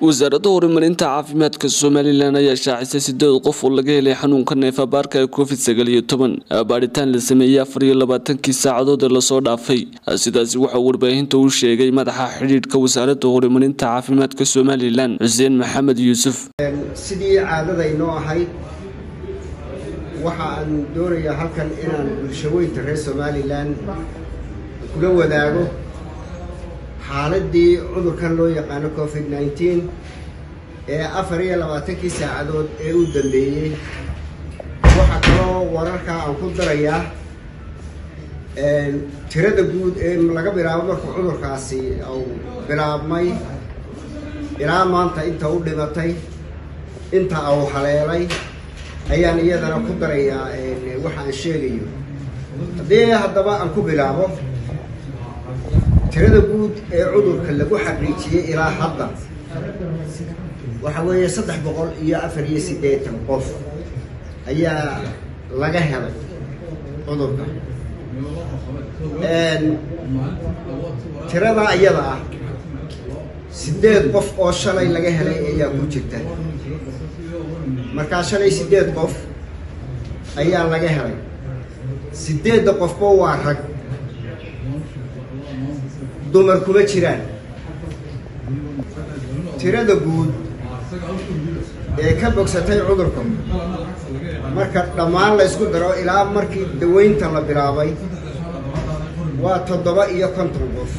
wasaaradda horumarinta caafimaadka somalilan ayaa shaacisay sideed qof oo laga helay xanuunka neefabaarka ee covid sagaal iyo toban baadhitaan la sameeyey afar iyo labaatankii saacadood ee lasoo dhaafay sidaasi waxaa warbaahinta u sheegay madaxa xidhiidhka wasaaradda horumarinta caafimaadka somalilan xuseen maxamed yuusuf sidii caadadaynoo ahayd waxa aan doonayaa halkan inaan bulshaweynta reer somalilan kula wadaago xaaladii cudurkan loo yaqaano covid nneteen ee afar iyo labaatankii saacadood ee u dambeeyey waxaa kaloo wararkaa aan ku darayaa tirada guud ee laga bilaabo markuu cudurkaasi uu bilaabmay ilaa maanta inta u dhimatay inta uu haleelay ayaan iyadana ku darayaa waxa aan sheegayo haddii haddaba aan ku bilaabo tirada guud ee cudurka lagu xaqiijiyey ilaa hadda waxa weeye saddex boqol iyo afar iyo siddeetan qof ayaa laga helay cudurka tiradaa iyada ah siddeed qof oo shalay laga helay ayaa ku jirta markaa shalay siddeed qof ayaa laga helay siddeedda qofba waa rag dumar kuma jiraan tirada guud ee ka bogsatay cudurka marka dhammaan la ysku daro ilaa markii daweynta la bilaabay waa toddoba iyo konton qof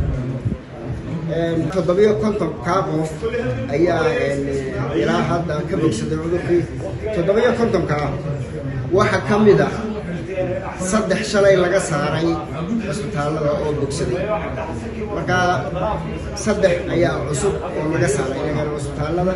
toddoba iyo konton kaa qof ayaa ilaa hadda ka bogsaday cudurkii toddoba iyo kontonkaa waxaa ka mid ah saddex shalay laga saaray cisbitaallada oo bogsaday markaa saddex ayaa cusub oo laga saaray iyagana cisbitaallada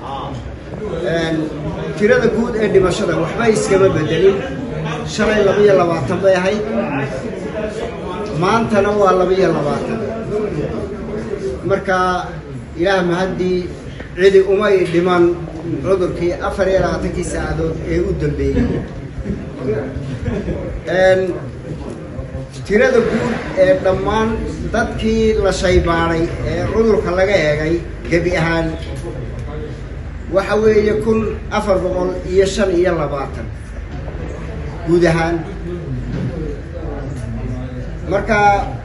tirada guud ee dhimashada waxba iskama bedelin shalay labaiyo labaatan bay ahayd maantana waa labaiyo labaatan markaa ilaah mahaddii cidi umay dhiman cudurkii afar iyo labaatankii saacadood ee u dambeeyey tirada guud ee dhammaan dadkii la shaybaaday ee cudurka laga eegay gebi ahaan waxa weeye kun afar boqol iyo shan iyo labaatan guud ahaan marka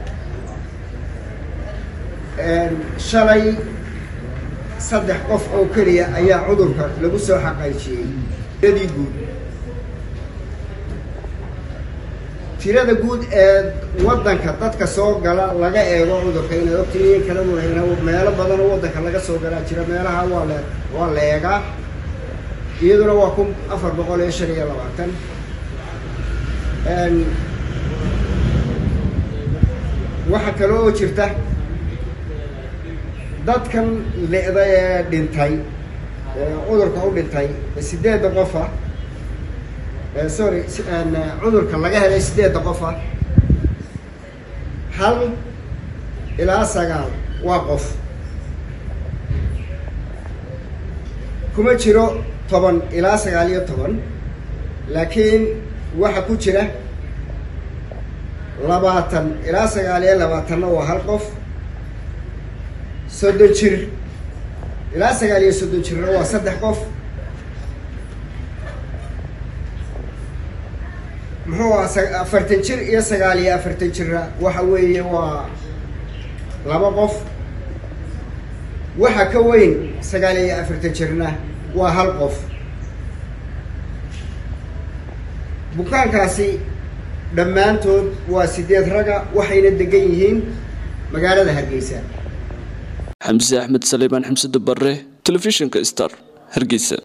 shalay saddex qof oo keliya ayaa cudurka lagu soo xaqaijiyey tiradii guud tirada guud ee waddanka dadka soo gala laga eego cudurka inaad ogtihiin kala muhayna meelo badan oo waddanka laga soo galaa jira meelaha waa le waa la eegaa iyaduna waa kun afar boqol iyo shan iyo labaatan waxaa kale oo jirta dadkan le-da ee dhintay cudurka u dhintay sideedda qofa sorry cudurka laga helay sideedda qofa hal ilaa sagaal waa qof kuma jiro toban ilaa sagaal iyo toban laakiin waxa ku jira labaatan ilaa sagaal iyo labaatanna waa hal qof soddon jir ilaa sagaal iyo soddon jirna waa saddex qof muxuu aha afartan jir iyo sagaal iyo afartan jirna waxa weeye waa laba qof waxa ka weyn sagaal iyo afartan jirna waa hal qof bukaankaasi dhammaantood waa sideed raga waxayna degan yihiin magaalada hargeysa xamse axmed saliibaan xamsada bare telefishinka star hargeysa